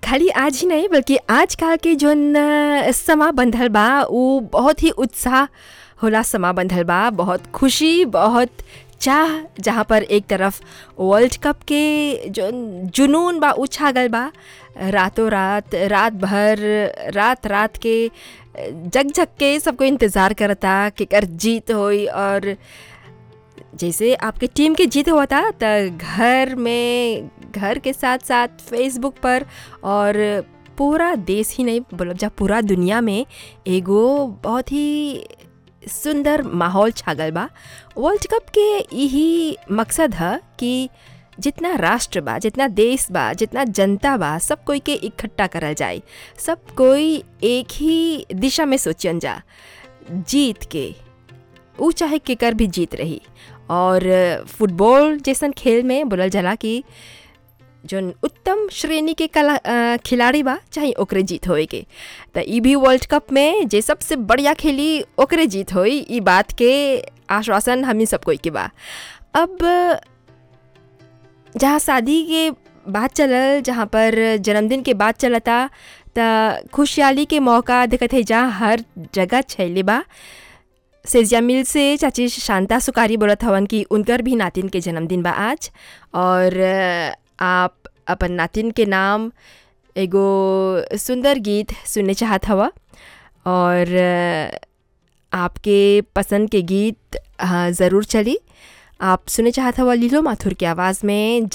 खाली आज ही नहीं बल्कि आजकल के जोन अ, समा बंधल बा उ बहुत ही उत्साह होला समा बंधल बा बहुत खुशी बहुत चाह जहाँ पर एक तरफ वर्ल्ड कप के जो जुनून बा उ छागल बा रातों रात रात भर रात रात के जग जग के सबको इंतज़ार करता कि कर जीत होई और जैसे आपके टीम के जीत हुआ था तो घर में घर के साथ साथ फेसबुक पर और पूरा देश ही नहीं बोलब जा पूरा दुनिया में एगो बहुत ही सुंदर माहौल छागल बा वर्ल्ड कप के यही मकसद है कि जितना राष्ट्र बा जितना देश बा जितना जनता बा सब कोई के इकट्ठा करल जाए सब कोई एक ही दिशा में सोचन जा जीत के ऊ चाहे केकर भी जीत रही और फुटबॉल जैसन खेल में बोलल जाला कि जोन उत्तम श्रेणी के कला अ, खिलाड़ी बा चाहे ओकरे जीत होए के त ई भी वर्ल्ड कप में जे सबसे बढ़िया खेली ओकरे जीत होई ई बात के आश्वासन हमी सब कोई के बा अब जहाँ शादी के बात चलल जहाँ पर जन्मदिन के बात चलता त खुशहाली के मौका देखत है जहाँ हर जगह छैले बा सेजिया मिल से चाची शांता सुकारी बोलत हवन कि उनकर भी नातिन के जन्मदिन बा आज और अ, आप अपन नातिन के नाम एगो सुंदर गीत सुनने चाहत हवा और अ, आपके पसंद के गीत हाँ, ज़रूर चली आप सुने चाहत हवा लीलो माथुर की आवाज़ में